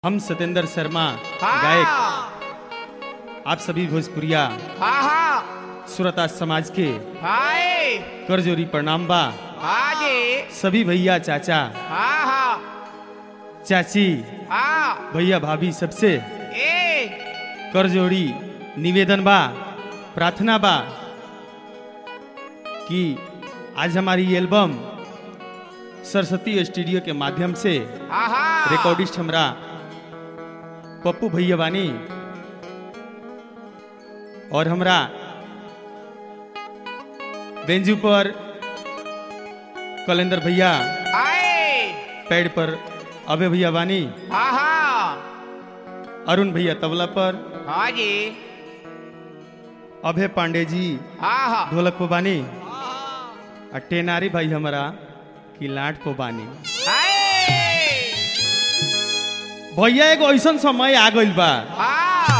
हम सत्येंद्र शर्मा हाँ गायक आप सभी भोजपुरिया हाँ हाँ सुरता समाज के हाय करजोरी प्रणाम बा हाँ जी सभी भैया चाचा हाँ हाँ चाची हाँ भैया भाभी सबसे ए करजोड़ी निवेदन बा प्रार्थना बा कि आज हमारी एल्बम सरस्वती स्टूडियो के माध्यम से हाँ हाँ रिकॉर्डिस्ट हमरा पप्पू भैया बानी और हमरा बेंजू पर कलेंदर भैया हाय पैड पर अभय भैया बानी हाँ हाँ अरुण भैया तबला पर हाँ जी अभय पांडे जी हाँ हाँ ढोलक पर बानी और टेनारी भाई हमारा किलाट पर बानी हाय भैया एगो ऐसा समय आ गइल बा हाँ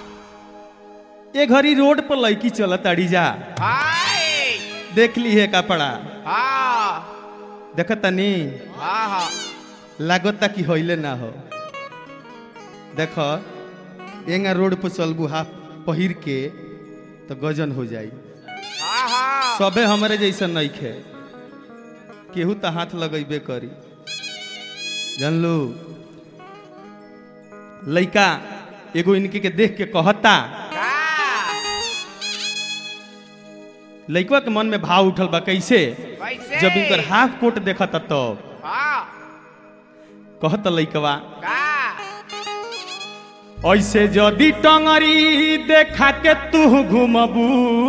ए घड़ी रोड पर लड़की चलत अड़ी जा हाय देख ली है कपड़ा हाँ देख तनी हाँ हाँ लागता कि होइले ना हो देख एंगा रोड पर चलबू हाफ पहिर के तो गजन हो जाई हाँ हाँ सबे हमरे जैसा नहीं खे केहू तो हाथ लगेबे करी जानलू लइका एगो इनके के देख के कहता का लइकवा के मन में भाव उठल बा कैसे कैसे जब इनकर हाफ कोट देखता तब हाँ कहत लइकवा का ऐसे जदी टंगरी देखा के तू घुमबू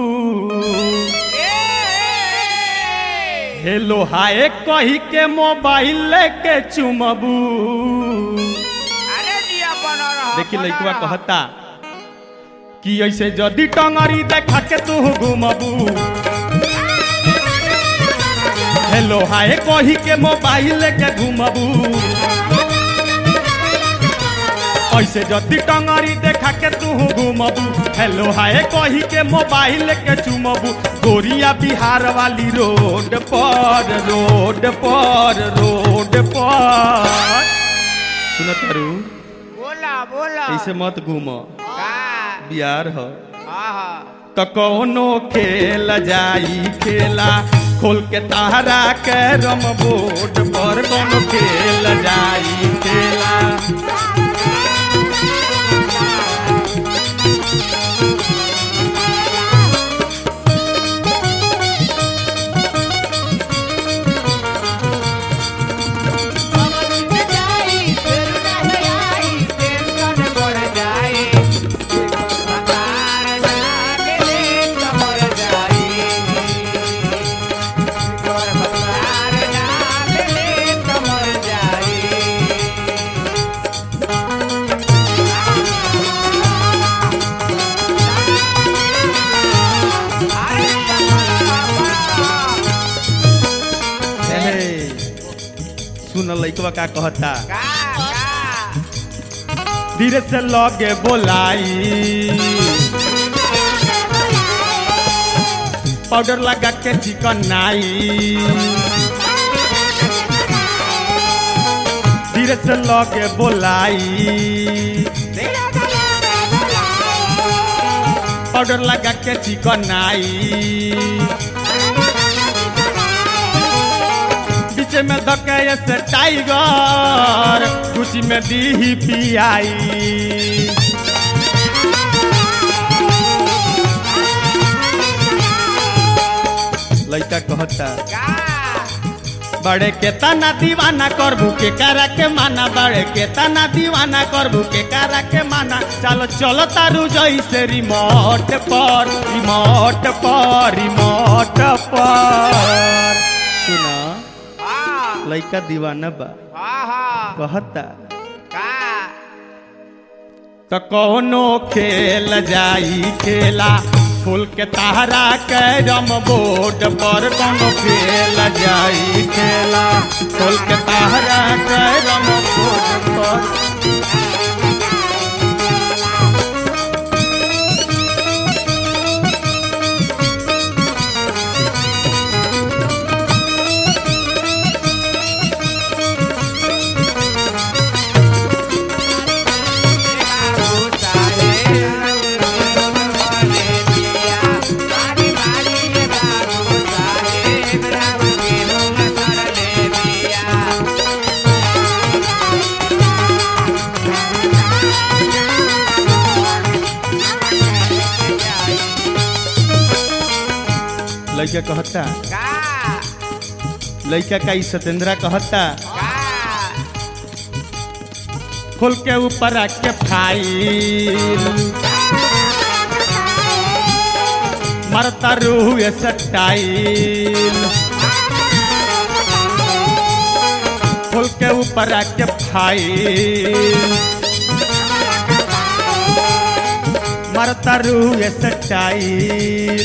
ए हेलो हाय कही के मोबाइल लेके चुमबू अरे जिया बन रहा देखी लइकवा कहता कि ऐसे जदी टंगरी देखा के तू घुमबू हेलो हाय कही के मोबाइल लेके घुमबू ऐसे जदी टंगरी देखा के तू घुमबू हेलो हाय कही के मोबाइल के चुमबू गोरिया बिहार वाली रोड पर रोड पर रोड पर सुन तारू बोला बोला ऐसे मत घूम का बिहार हो हाँ हाँ तो कौनो खेल जाई खेला खोल के तारा कैरम बोर्ड पर कौनो खेल जाई खेला हे, सुन लइकवा का कहता धीरे से लगे बोलाई पाउडर लगा के चिकन नाई धीरे से लगे बोलाई पाउडर लगा के चिकन नाई बीच में धके से टाइगर कुछ में दी पियाई लइका कहता बड़े के तना दीवाना करबू के करा के माना बड़े के तना दीवाना करबू के करा के माना चलो चलो तारू जैसे रिमोट पर रिमोट पर रिमोट पर सुना लइका दीवाना बा कहता तो कौनो खेल जाई खेला फूल के तारा कैरम बोर्ड पर कौनो खेल जाई खेला फूल के तारा कैरम बोर्ड पर लड़का कहता का लड़का का ई सतेंद्रा कहता का खोल के ऊपर रख के फाइल मरता रूह स्टाइल खोल के ऊपर रख के फाइल मरता रूह स्टाइल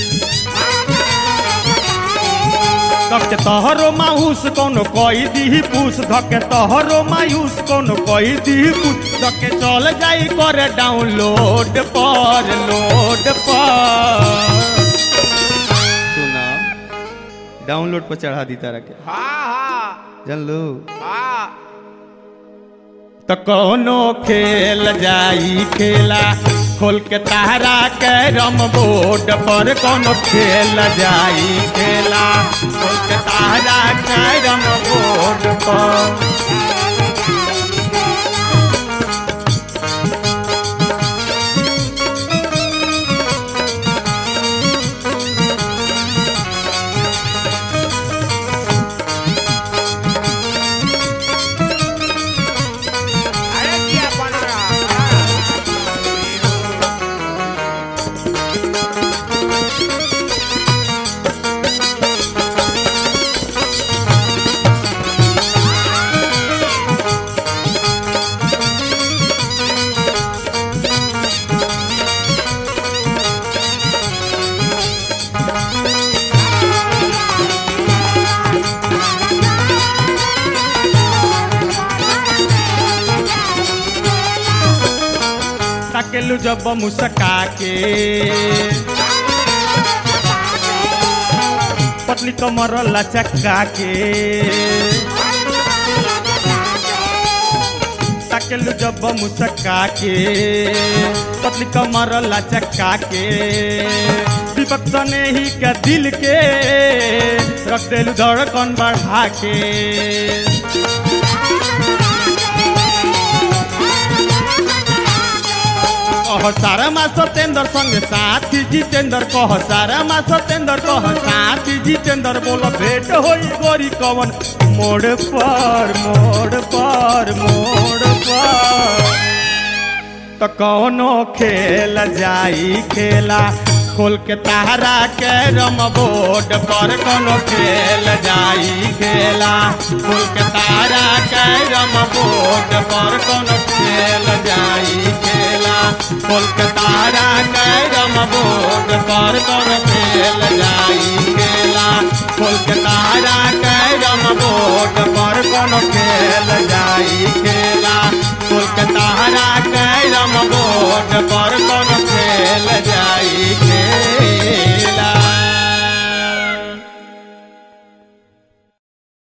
धके तोहरो मायूस कोनो कोई दी पूस धके तोहरो मायूस कोनो कोई दी पूस धके चल जाई करे डाउनलोड पर लोड पर सुना डाउनलोड पर चढ़ा दी तारा के हाँ हाँ जान लो हाँ तो कोनो खेल जाई खेला खोल के तारा के रम बोर्ड पर कोनो खेल जाई खेला खोल के तारा के रम बोर्ड पर अरे दिया बन रहा ताकेलू जब मुस्का के पतली कमर लचका के ताकेलू जब मुस्का के पतली कमर लचका के दीपक सने ही के दिल के रख देलू धड़कन बढ़ा के कह सारा मा सतेंद्र संग साथी जितेंद्र कह सारा मा सतेंद्र कह साथी जितेंद्र बोलो भेंट होई गोरी कवन मोड़ पर मोड़ पर मोड़ पर तो कौनो खेल जाई खेला खोल के तारा के रम बोर्ड पर कोनो खेल जाई खेला खोल के तारा के रम बोर्ड पर कोनो खेल जाई खेला खोल के तारा के रम बोर्ड पर कोनो खेल जाई खेला खोल के तारा के रम बोर्ड पर कोनो खेल